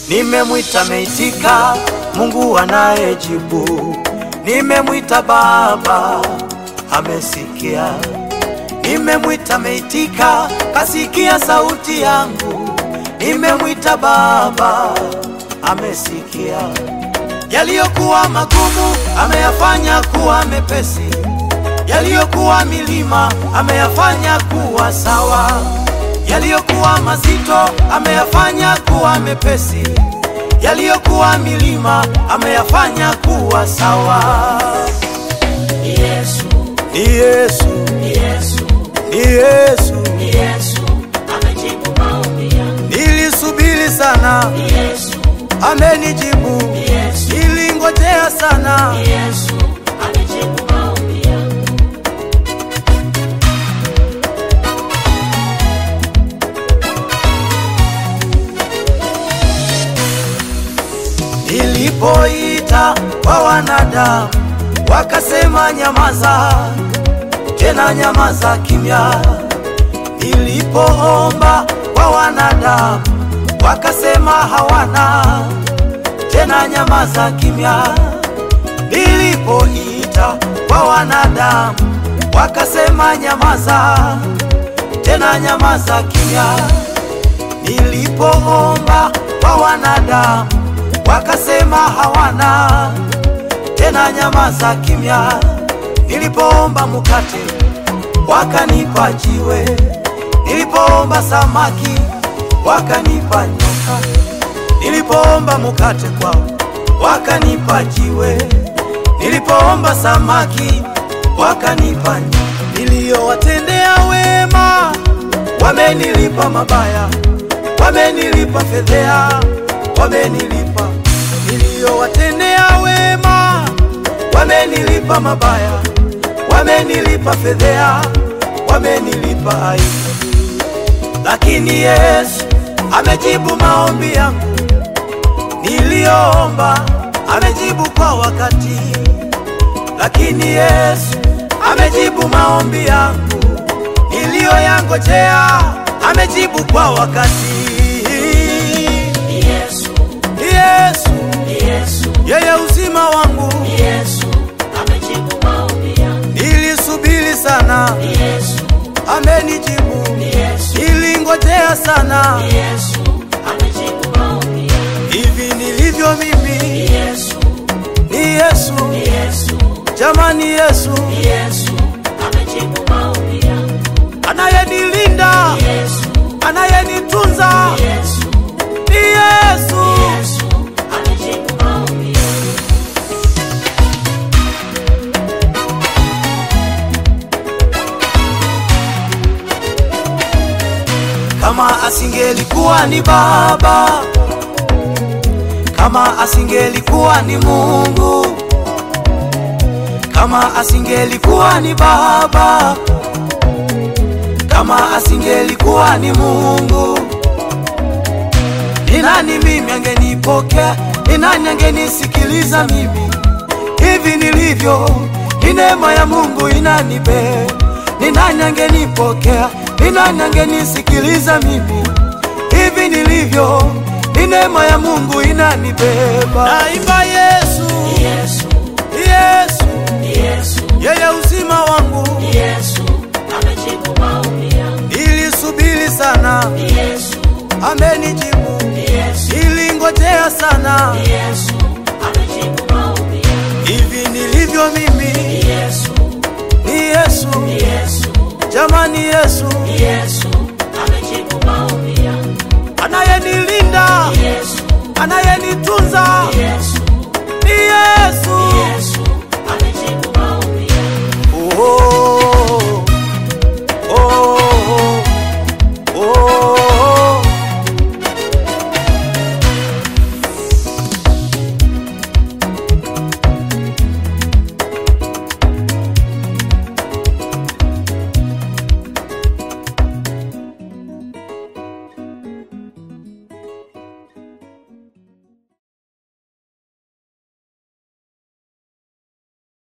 Nimemwita meitika, Mungu anayejibu. Nimemwita Baba, amesikia. Nimemwita meitika, kasikia sauti yangu. Nimemwita Baba, amesikia. Yaliyokuwa magumu ameyafanya kuwa mepesi, yaliyokuwa milima ameyafanya kuwa sawa, yaliyokuwa mazito ameyafanya kuwa mepesi, yaliyokuwa milima ameyafanya kuwa sawa. Yesu, Ni Yesu, Yesu, ni Yesu, Yesu amejibu maombi yangu. nilisubiri sana, Yesu, amenijibu, Yesu, nilingojea sana. Yesu amejibu maombi yangu. Nilipoita kwa wanadamu wakasema nyamaza, tena nyamaza kimya. Nilipoomba kwa wanadamu wakasema hawana, tena nyamaza kimya. Nilipoita kwa wanadamu wakasema nyamaza, tena nyamaza kimya. Nilipoomba kwa wanadamu wakasema hawana, tena nyamaza kimya. Nilipoomba mkate wakanipa jiwe, nilipoomba samaki wakanipa nyoka, nilipoomba mkate kwao wakanipa jiwe, nilipoomba samaki wakanipa nyoka. Niliyowatendea wema wamenilipa mabaya, wamenilipa fedhea, wamenilipa. Niliyowatendea wema wamenilipa mabaya, wamenilipa fedhea, wamenilipa aibu. Lakini Yesu amejibu maombi yangu niliyoomba, amejibu kwa wakati. Lakini Yesu amejibu maombi yangu niliyoyangojea, amejibu kwa wakati. Yesu, Yesu Yesu, yeye uzima wangu, Yesu amejibu maombi yangu. nilisubiri sana, Yesu, amenijibu. Yesu, Nilingojea sana, Yesu amejibu maombi yangu. hivi nilivyo mimi Yesu, ni Yesu, Yesu, jamani, Yesu Yesu amejibu maombi yangu. anayenilinda, Yesu, anayenitunza Yesu, ni Yesu. Yesu amejibu maombi yangu. Kama asingelikuwa ni Baba, kama asingelikuwa ni Mungu, kama asingelikuwa ni Baba, kama asingelikuwa ni Mungu, ni nani mimi angenipokea? Ni nani angenisikiliza mimi hivi nilivyo? Ni neema ya Mungu inanibeba. Ni nani angenipokea? Ni nani angenisikiliza mimi hivi nilivyo? Ni neema ya Mungu inanibeba. Naimba Yesu, Yesu, Yesu, Yesu, yeye uzima wangu. Yesu amejibu maombi yangu. Nilisubiri sana, Yesu, amenijibu. Yesu, Nilingojea sana, Yesu amejibu maombi yangu. hivi nilivyo mimi Yesu, ni Yesu, Yesu, jamani, Yesu Yesu amejibu maombi yangu. anayenilinda, Yesu, anayenitunza Yesu,